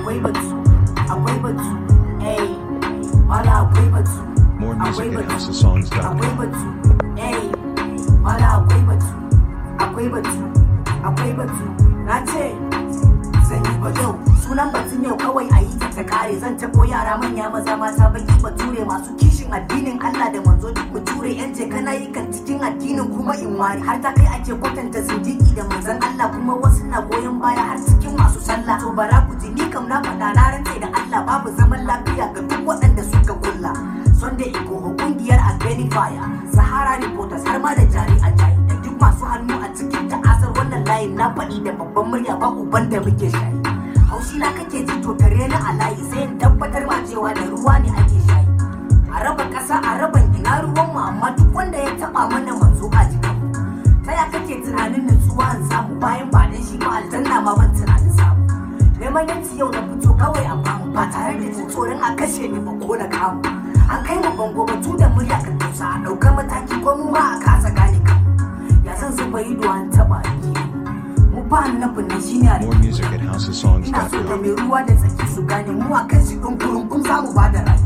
akwai batu akwai batu eh mala akwai batu More music akwai at batu houseofsongs.com. akwai batu eh mala akwai batu akwai batu akwai batu na ce zan yi ba yau sunan batun yau kawai a yi ta ta kare zan tabo yara manya maza mata baki bature masu kishin addinin Allah da manzo duk bature yan je kana yi kan cikin addinin kuma in wari har ta kai ake kwatanta zindiki da manzon Allah kuma wasu na goyon baya har cikin masu sallah to bara ku ji ni kam na faɗa na rantse da Allah babu zaman lafiya ga duk waɗanda suka kulla Sunday Igboho kungiyar Albani Fire Sahara Reporters har ma da jari a jayi da duk masu hannu a cikin ta'asar wannan layin na faɗi da babban murya ba uban da muke shayi haushi na kake ji to tare na a layi sai in tabbatar ma cewa da ruwa ne ake shayi a raba ƙasa a raban ina ruwan mu amma duk wanda ya taɓa mana manzo a jikin mu ta ya kake tunanin nutsuwa in samu bayan ba dan shi ba aljanna ma ban tunanin samu neman yanci yau na fito kawai a bamu ba tare da jin tsoron a kashe ni ba ko na kamu an kai mu bango batu da murya ka tausa a ɗaukar mataki ko mu ma a kasa gane kanmu ya san zuba ido an taɓa ni mu ba annabin nan shine a More music at ina so da houseofsongs.com. mai ruwa da tsaki su gane mu a kan shi ɗin kurun kun samu ba da rai